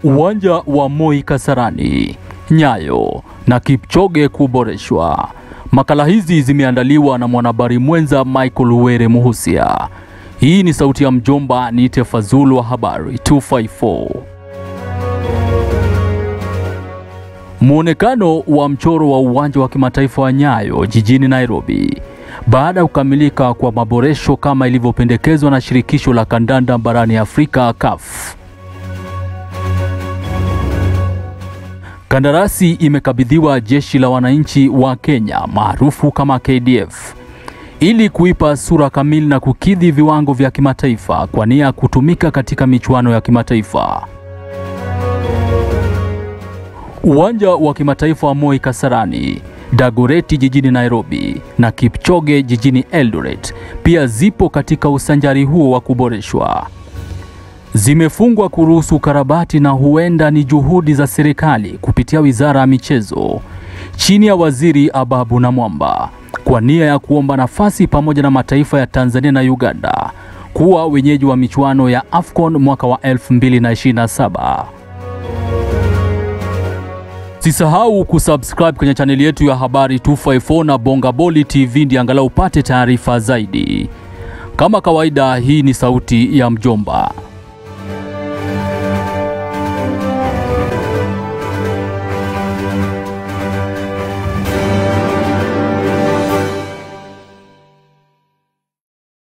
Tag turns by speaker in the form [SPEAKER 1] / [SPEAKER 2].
[SPEAKER 1] Uwanja wa Moi Kasarani, Nyayo na Kipchoge kuboreshwa. Makala hizi zimeandaliwa na mwanahabari mwenza Michael Were Muhusia. Hii ni sauti ya mjomba, niite Fazulu wa habari 254. Muonekano wa mchoro wa uwanja wa kimataifa wa Nyayo jijini Nairobi baada ya kukamilika kwa maboresho kama ilivyopendekezwa na shirikisho la kandanda barani Afrika CAF. Kandarasi imekabidhiwa jeshi la wananchi wa Kenya maarufu kama KDF ili kuipa sura kamili na kukidhi viwango vya kimataifa kwa nia ya kutumika katika michuano ya kimataifa. Uwanja wa kimataifa wa Moi Kasarani, Dagoretti jijini Nairobi na Kipchoge jijini Eldoret pia zipo katika usanjari huo wa kuboreshwa. Zimefungwa kuruhusu ukarabati na huenda ni juhudi za serikali kupitia Wizara ya Michezo chini ya Waziri Ababu Namwamba kwa nia ya kuomba nafasi pamoja na mataifa ya Tanzania na Uganda kuwa wenyeji wa michuano ya AFCON mwaka wa 2027. Sisahau kusubscribe kwenye chaneli yetu ya Habari 254 na Bongaboli TV ndi angalau upate taarifa zaidi. Kama kawaida, hii ni sauti ya mjomba.